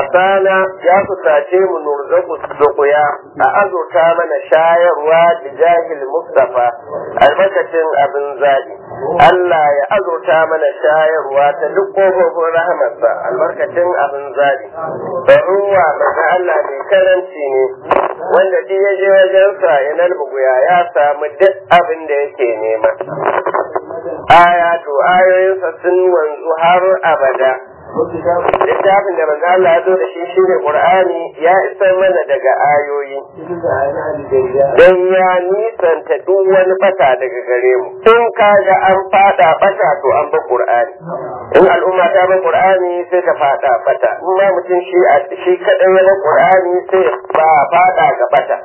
asana ya kusace mu nurzaku dukuya a azurta mana shayarwa da jahil mustafa albarkacin abin zaɓi Allah ya azurta mana shayarwa ta duk ƙofofin rahamarsa albarkacin abin zaɓi da ruwa daga Allah mai karanci ne wanda duk ya je wajensa ya nalbuguya ya samu duk abin da yake nema aya to ayoyinsa sun wanzu har abada littafin da manzo Allah ya zo da shi shine Qur'ani ya isar mana daga ayoyi dan ya nisanta duk wani bata daga gare mu in kaga an fada bata to an ba Qur'ani in al'umma ta ba Qur'ani sai ta fada bata in ma mutum shi a shi kadai ya ba Qur'ani sai ba fada ga bata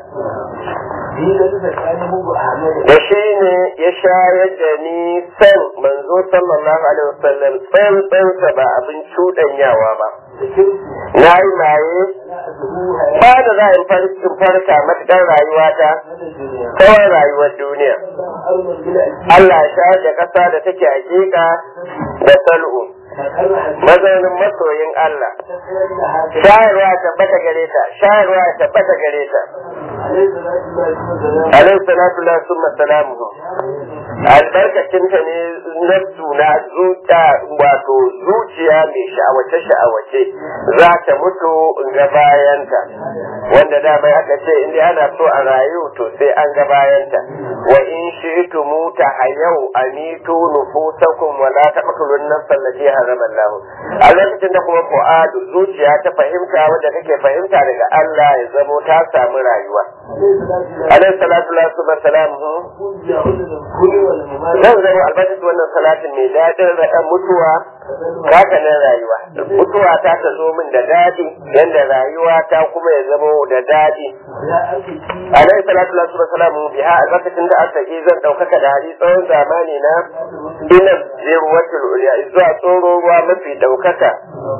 da shi ne ya shayar da ni san manzo sallallahu alaihi wasallam tsantsansa ba abin cuɗanyawa ba na yi maye ba da za in farkin farka matuƙar rayuwata kawai rayuwar duniya Allah ya shayar da ƙasa da take hakika da sal'u mazaunin masoyin Allah shayarwa tabbata gare ta shayarwa tabbata gare ta alaihi salatu la summa salamuhu albarkacinta ne nafsu na zuciya wato zuciya mai sha'awace sha'awace za ta mutu ga bayanta wanda da bai aka ce in dai ana so a rayu to sai an ga bayanta wa in shi'tu muta hayau amitu nufusakum wa la taqtulun nafsa allati harama Allah a lokacin da kuma fu'adu zuciya ta fahimta wanda kake fahimta daga Allah ya zamo ta samu rayuwa alaihi salatu wa salamu zan zama albarkacin wannan salatin mai daɗin raɗan mutuwa haka nan rayuwa mutuwa ta ta zo min da daɗi yadda rayuwa ta kuma ya zama da daɗi alaihi salatu wa salamu biha albarkacin da aka yi zan ɗaukaka da hali tsawon zamani na ina zirwatul uliya zuwa tsoro ruwa mafi ɗaukaka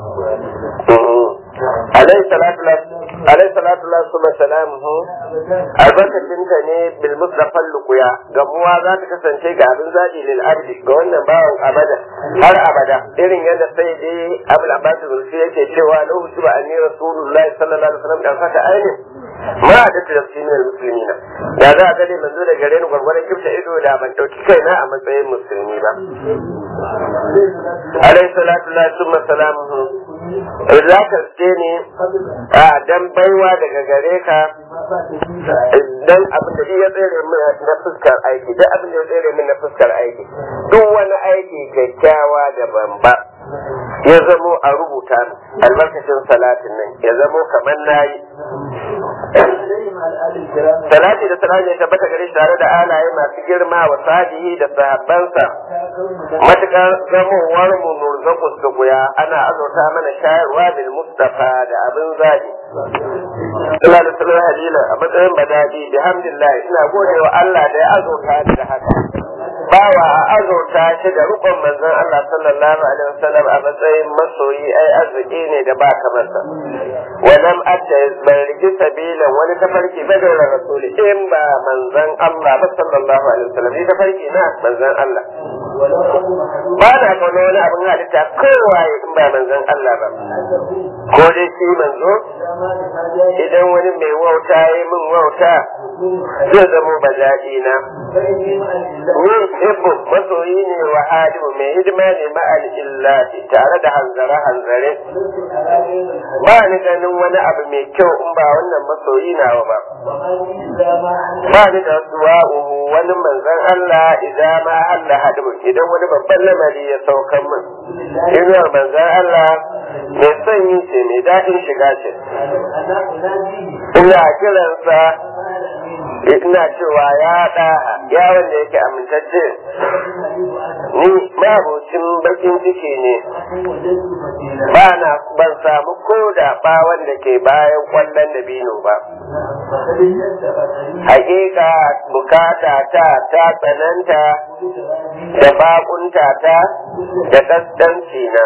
alaihi salatu alaihi salatu wa salamu albarkacin ta ne bil mustafa lukuya gamuwa za ta kasance ga abin zaɓi lil abdi ga wannan bawan abada har abada irin yadda sai dai abul abbas zulfi yake cewa lahu tuba anni rasulullahi sallallahu alaihi wasallam dan fata ainin ma da tafsirin muslimina da za a gane manzo da gare ni gwargwaron kifta ido da ban dauki kaina a matsayin musulmi ba alaihi salatu wa salamu za ka ce ne a dan baiwa daga gare ka dan abin da ya tsere min na fuskar aiki duk abin da ya tsere min na fuskar aiki duk wani aiki kyakkyawa da bamba ya zamo a rubuta albarkacin salatin nan ya zamo kamar nayi salati da salati ya tabbata gare shi tare da alaye masu girma wa sahihi da sahabbansa matukar zamowar mu nurzaku su guya ana azurta mana shayarwa bil mustafa da abin zabi Allah da sallar halila a matsayin badadi bihamdillah ina gode wa Allah da ya azurta ni da haka bawa a azurta shi da rukun manzon Allah sallallahu alaihi wasallam a matsayin masoyi ai arziki ne da ba kamar sa walam atta ban rigi sabilan wani tafarki ba da rasuli in ba manzon Allah ba sallallahu alaihi wasallam ni tafarki na manzon Allah ba na kauna wani abin halitta kowaye in ba manzon Allah ba ko dai shi manzo idan wani mai wauta ya yi min wauta zai zamo bajaɗi na ni hibbu masoyi ne wa alimu mai hidima ne ma'al illati tare da hanzare hanzare ba ni ganin wani abu mai kyau in ba wannan masoyi nawa ba ba ni da duwa'uhu wani manzon Allah idan ma Allah hadu idan wani babban lamari ya saukan min inuwar manzon Allah mai sanyi ce mai daɗin shiga ce ina kiransa ina cewa ya ɗa ya wanda yake amintacce ni mabocin bakin ciki ne ba na ban samu ko da ba wanda ke bayan kwallon da bino ba hakika bukata ta ta tsananta da bakunta ta da kasdanci na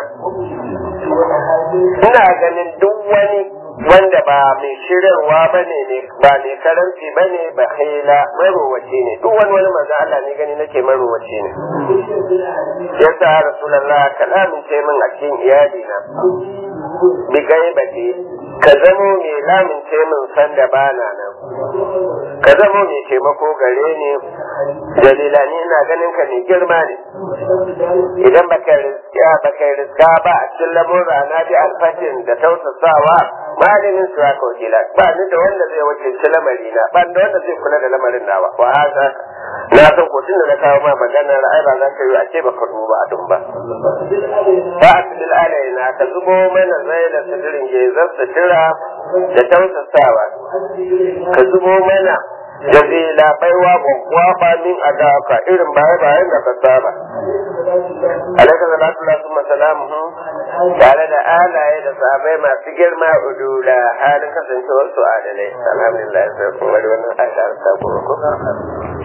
ina ganin duk wani wanda ba mai shirarwa ba ne ba mai karanci ba ne ba haila marowaci ne duk wani wani manzo Allah ne gani nake marowaci ne yasa rasulullah kalamin ce min a cikin iyali na bi gaibati ka zamo mai lamince min san da bana nan ka zamo mai taimako gare ni dalila ni ina ganin ka mai girma ne idan baka riska baka riska ba a cikin lamurra na bi alfatin da tausasawa malamin su haka wakila ba ni da wanda zai wakilci lamari na ba da wanda zai kula da lamarin nawa wa haka na san ko tun da na kawo ma maganar ai ba za ka yi a ce baka duba a ba fa asilil alaina ka zubo mana zai da sidirin gezar sutura da tausasawa ka zubo mana da zai labaiwa gwagwa ba min a daka irin baya bayan da ka saba alaika salatu lasu masalamu tare da alaye da sahabai masu girma udula halin kasancewar su adalai alhamdulillah sai kuma wani wannan aisha ta kuma